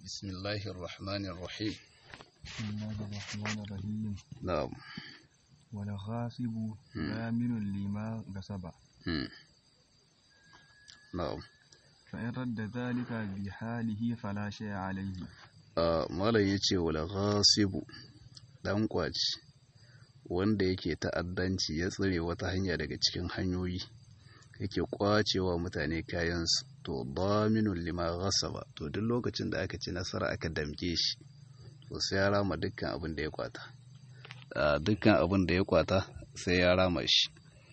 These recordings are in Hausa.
بسم الله الرحمن الرحيم بسم الله الرحمن الرحيم نعم والغاصب ضامن لما غصب مم. نعم فإن رد ذلك بحاله فلا شيء عليه a malam ya ce wala ghasibu dan kwaci wanda yake ta'addanci ya tsire wata hanya daga cikin hanyoyi yake kwacewa mutane kayansu to daminun lima ghasaba to duk lokacin da aka ci nasara aka damke shi to sai ya rama dukkan abin da ya kwata a dukkan abin da ya kwata sai ya rama shi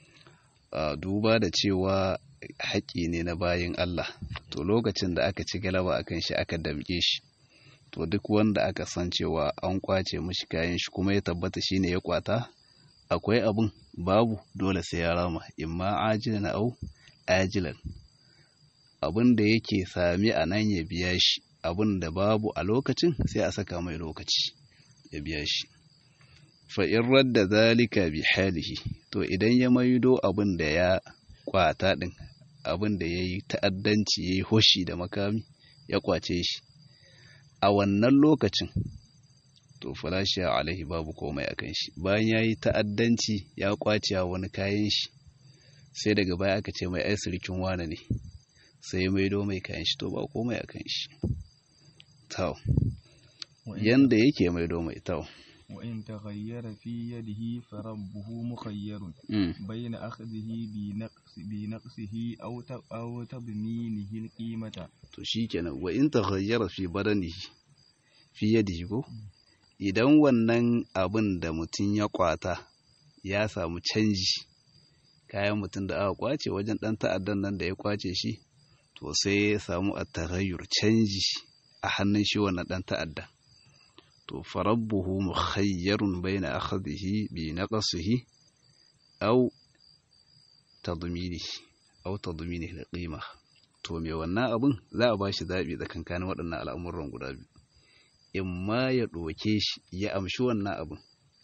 a duba da cewa haƙƙi ne na bayin Allah to lokacin da aka ci galaba akan shi aka damke shi to duk wanda aka san cewa an kwace mishi kayan shi kuma ya tabbata shine ya kwata akwai abun babu dole sai ya rama imma ajilan au ajilan abin da yake sami a nan ya biya shi abin da babu a lokacin sai a saka mai lokaci ya biya shi fa in radda zalika bi halihi to idan ya maido abin da ya kwata din abin da yayi ta'addanci yayi hoshi da makami ya kwace shi a wannan lokacin to falashiya alaihi babu komai a kan shi bayan ya yi ta'addanci ya kwace wani kayan shi sai daga baya aka ce mai ai sirikin wane ne sai ya maido mai kayan shi to ba komai a kan shi tau yanda yake maido mai tau وإن تغير في يده فربه مخير Mm. بين أخذه بنقص بنقصه أو ت- أو تضمينه القيمة to shikenan wa in taghayyara fi badanihi fi yadihi ko idan wannan abin da mutum ya kwata ya samu canji kayan mutum da aka kwace wajen dan ta'addan nan da ya kwace shi to sai ya samu at-taghayyur canji a hannun shi wannan dan ta'addan to farabbuhu mukhayyarun baina akhdhihi bi naqsihi aw tadminihi aw tadminihi al-qimah to me wannan abin za a ba shi zaɓi tsakankanin waɗannan al'amuran guda biyu in ma ya ɗoke shi ya amshi wannan abin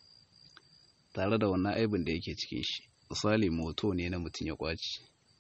tare da wannan aibin da yake cikin shi misali moto ne na mutum ya kwace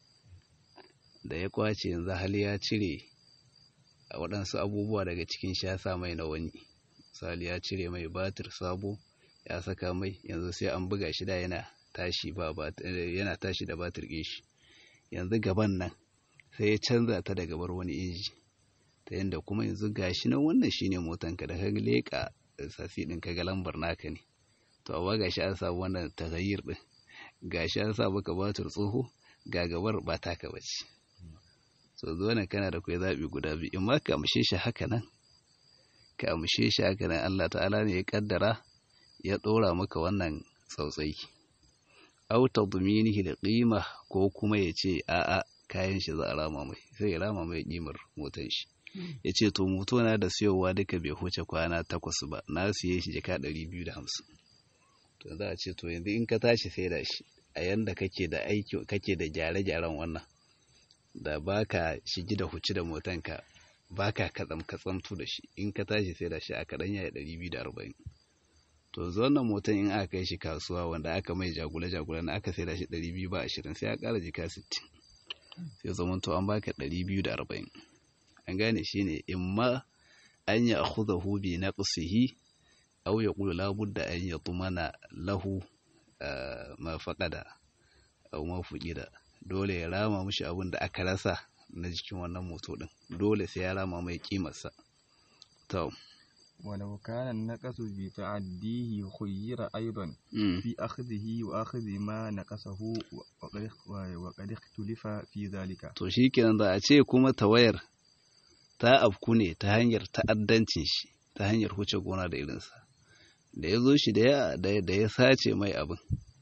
da ya kwace yanzu hali ya cire a waɗansu abubuwa daga cikin shi ya sa mai na wani misali ya cire mai batir sabo ya saka mai yanzu sai an buga shi da yana tashi ba batir- yana tashi da batir ɗin shi yanzu gaban nan sai ya canza ta daga bar wani inji ta yadda kuma yanzu gashi nan wannan shine motanka da ka leƙa sasi ɗin ka ga lambar naka ne to amma gashi an samu wannan tagayyir ɗin gashi an sa maka batur tsoho ga gabar ba taka bace so zo nan kana da kai zaɓi guda biyu in ma ka amshe shi haka nan ka amshe shi haka nan Allah ta'ala ne ya kaddara ya ɗora maka wannan tsautsayi au tadminihi da qima ko kuma ya ce a'a kayan shi za a rama mai sai ya rama mai kimar motan shi ya ce to moto na da siyowa duka bai huce kwana takwas ba na siye shi jaka ɗari biyu da hamsin to za a ce to yanzu in ka tashi sai da shi a yanda kake da aiki kake da gyare-gyaren wannan da baka shigi da huci da motanka baka katsam katsamtu da shi in ka tashi sai da shi a kaɗan yaya ɗari biyu da arba'in to zo wannan motan in aka kai shi kasuwa wanda aka mai jagule-jagule na aka sai da shi ɗari biyu ba ashirin sai ya ƙara jika sittin sai zaman to an baka ɗari biyu da arba'in an gane shi ne in ma an yi akhudahu bi naqsihi aw yaqulu la budda an yatmana lahu ah, ma faqada aw ma fuqida dole ya rama mishi abin da aka rasa na jikin wannan moto din dole sai ya rama mai kimarsa to ولو كان النقص بتعديه خير أيضا mm, في أخذه وأخذ ما نقصه وقد وقد اختلف في ذلك to shikenan da a ce kuma tawayar ta afku ne ta hanyar ta'addancin shi ta hanyar huce gona da irinsa da ya zo shi da ya da da ya sace mai abin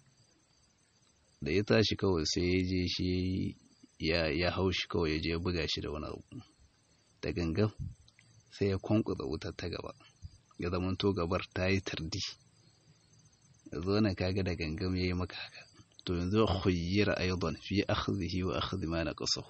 da ya tashi kawai sai ya je shi ya ya hau shi kawai ya je ya buga shi da wani abu da gangan sai ya kwankwasa wutar ta gaba ya zamanto gabar ta yi tardi ya zo na kaga da gangan ya yi maka haka to yanzu khuyyira aidan fi akhdhihi wa akhdhi ma naqasahu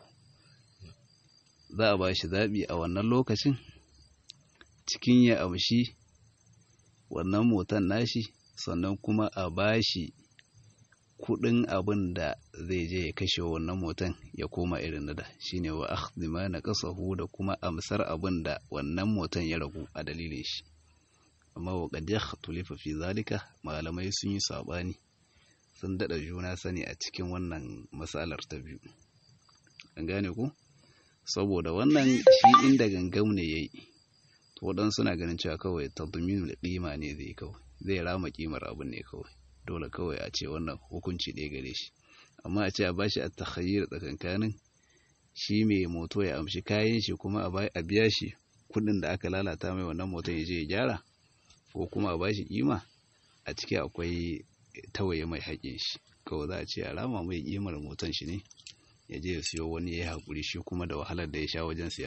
za a ba shi zaɓi a wannan lokacin cikin ya amshi wannan motan nashi sannan kuma a ba shi kudin abin da zai je ya kashe wannan motan ya koma irin na da shine wa akhdhi ma naqasahu da kuma amsar abin da wannan motan ya ragu a dalilin shi amma wa qad yakhtulifa fi zalika malamai sun yi sabani sun dada juna sani a cikin wannan matsalar ta biyu an gane ku saboda wannan shi inda gangam ne yayi to wadan suna ganin cewa kawai tadminul qima ne zai kawai zai rama kimar abin ne kawai dole kawai a ce wannan hukunci ɗaya gare shi amma a ce a bashi a takhayyar tsakankanin shi mai moto ya amshi kayan shi kuma a biya shi kuɗin da aka lalata mai wannan moton ya je ya gyara ko kuma a bashi kima a ciki akwai tawaye mai haƙin shi kawai za a ce a rama mai kimar moton shi ne ya je ya siyo wani ya yi haƙuri shi kuma da wahalar da ya sha wajen siya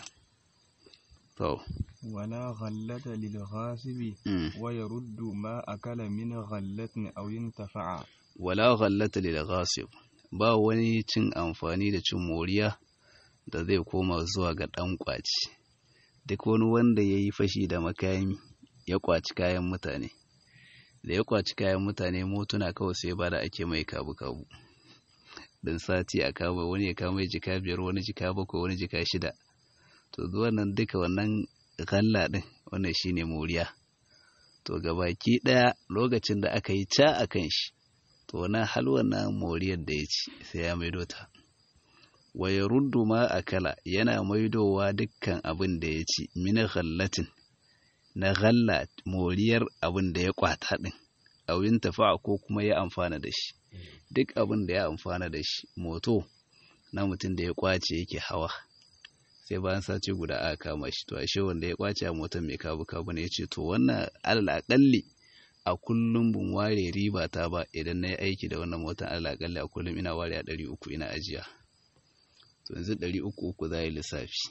to ولا غلة للغاصب ويرد ما أكل من غلة أو ينتفع ولا غلة للغاصب ba wani cin amfani da cin moriya da zai koma zuwa ga ɗan ƙwaci duk wani wanda ya yi fashi da makami ya ƙwaci kayan mutane da ya ƙwaci kayan mutane motuna kawai sai ba da ake mai kabu-kabu don sati a kama wani ya kama jika biyar wani jika bakwai wani jika shida to zuwa nan duka wannan kalla ɗin wannan shine moriya to gabaki ɗaya lokacin da aka yi ca a kan shi to na hal wannan moriyar da ya ci sai ya maido ta wa ya ruddu ma a kala yana maidowa dukkan abin da ya ci mina ghallatin na ghalla moriyar abin da ya kwata ɗin awin tafa ko kuma ya amfana da shi duk abin da ya amfana da shi moto na mutum da ya kwace yake hawa sai bayan sace guda aka kama shi to ashe wanda ya kwace a motar mai kabu kabu ne yace to wannan alal akalli a kullum bun ware riba ta ba idan na yi aiki da wannan motar alal akalli a kullum ina ware a ɗari uku ina ajiya to yanzu ɗari uku uku za yi lissafi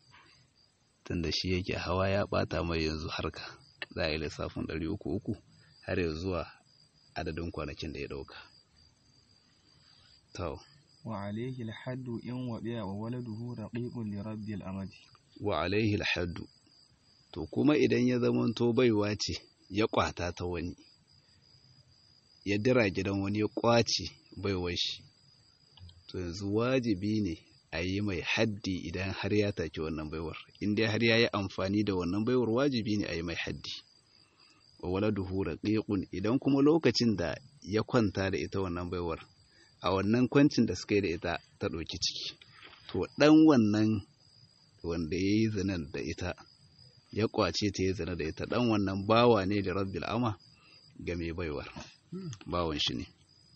tunda shi yake hawa ya ɓata mai yanzu harka za yi lissafin ɗari uku uku har ya zuwa adadin kwanakin da ya ɗauka to وعليه الحد إن وبيع وولده رقيق لرب الأمد wa alaihi alhaddu to kuma idan ya zamanto baiwa ce ya kwata ta wani ya dira gidan wani ya kwace baiwar shi to yanzu wajibi ne a yi mai haddi idan har ya take wannan baiwar inda har ya yi amfani da wannan baiwar wajibi ne a yi mai haddi wa waladuhu raqiqun idan kuma lokacin da ya kwanta da ita wannan baiwar a wannan kwancin da suka yi da ita ta ɗauki ciki to ɗan wannan wanda ya yi zinar da ita ya kwace ta yi zina da ita ɗan wannan bawa ne da rabbil ama ga mai baiwar bawan shi ne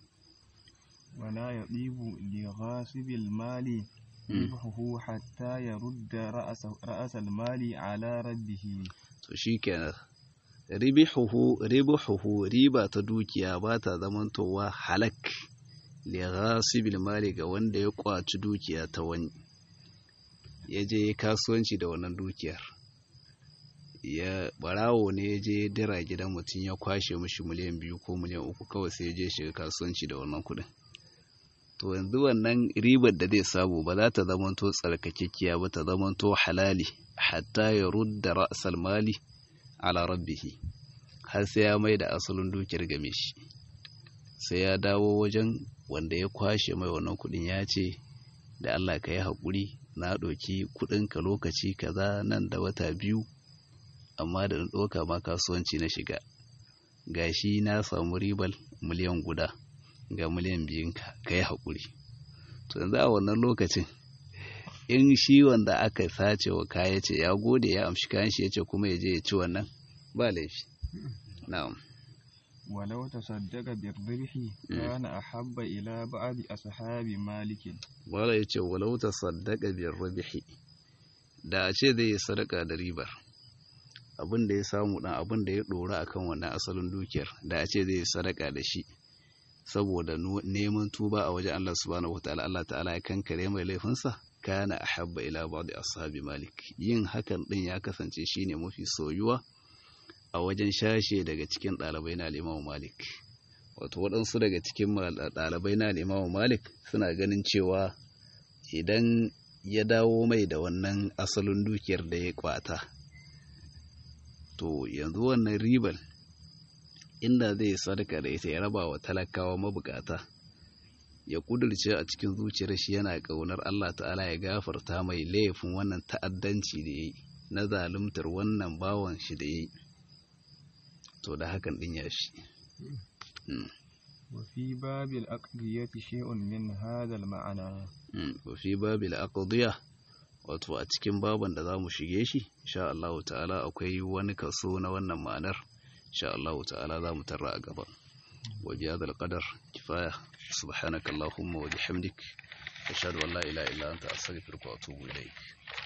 ولا يطيب لغاصب المال ربحه حتى يرد رأس, رأس المال على ربه to shi kenan ribihuhu ribuhuhu riba ta dukiya ba ta zamantowa halak li ghasibil mali ga wanda ya kwaci dukiya ta wani ya je kasuwanci da wannan dukiyar ya barawo ne ya je dira gidan mutum ya kwashe mishi miliyan biyu ko miliyan uku kawai sai ya je shiga kasuwanci da wannan kuɗin to yanzu wannan ribar da zai samu ba za ta zamanto tsarkakekkiya ba ta zamanto halali hatta ya rudda ra'sal mali ala rabbihi har sai ya mai da asalin dukiyar game shi sai ya dawo wajen wanda ya kwashe mai wannan kuɗin ya ce da Allah ka yi haƙuri na ɗauki kuɗinka lokaci kaza nan da wata biyu amma da na ɗauka ma kasuwanci na shiga gashi na samu ribar miliyan guda ga miliyan biyunka ka yi haƙuri to yanzu a wannan lokacin in shi wanda aka sace wa kaya ce ya gode ya amshi kayan shi ya ce kuma ya je ya ci wannan ba laifi na'am ولو تصدق بالربح كان أحب إلى بعض أصحاب مالك wala ya ce walau ta saddaka biyar rabihi da a ce zai yi sadaka da ribar abin da ya samu dan abin da ya dora akan wannan asalin dukiyar da a ce zai yi sadaka da shi saboda neman tuba a wajen Allah subhanahu wataala Allah ta'ala ya kankare mai laifinsa kana ahabba ila ba'd ashabi malik yin hakan din ya kasance shine mafi soyuwa a wajen shashe daga cikin ɗalibai na Imam Malik wato waɗansu daga cikin ɗalibai na Imam Malik suna ganin cewa idan ya dawo mai da wannan asalin dukiyar da ya kwata to yanzu wannan ribar inda zai sadaka da ita ya raba wa talakawa mabukata ya kudurce a cikin zuciyar shi yana ƙaunar Allah ta'ala ya gafarta mai laifin wannan ta'addanci da yayi na zaluntar wannan bawan shi da yayi to da hakan din ya shi وفي باب الأقضية شيء من هذا المعنى وفي باب الأقضية wato a cikin baban da za mu shige shi insha Allah ta'ala akwai wani kaso na wannan ma'anar insha Allah ta'ala za mu tarra a gaba wa bi hadal qadar kifaya subhanakallahumma wa bihamdik ashhadu an la ilaha illa anta astaghfiruka wa atubu ilaik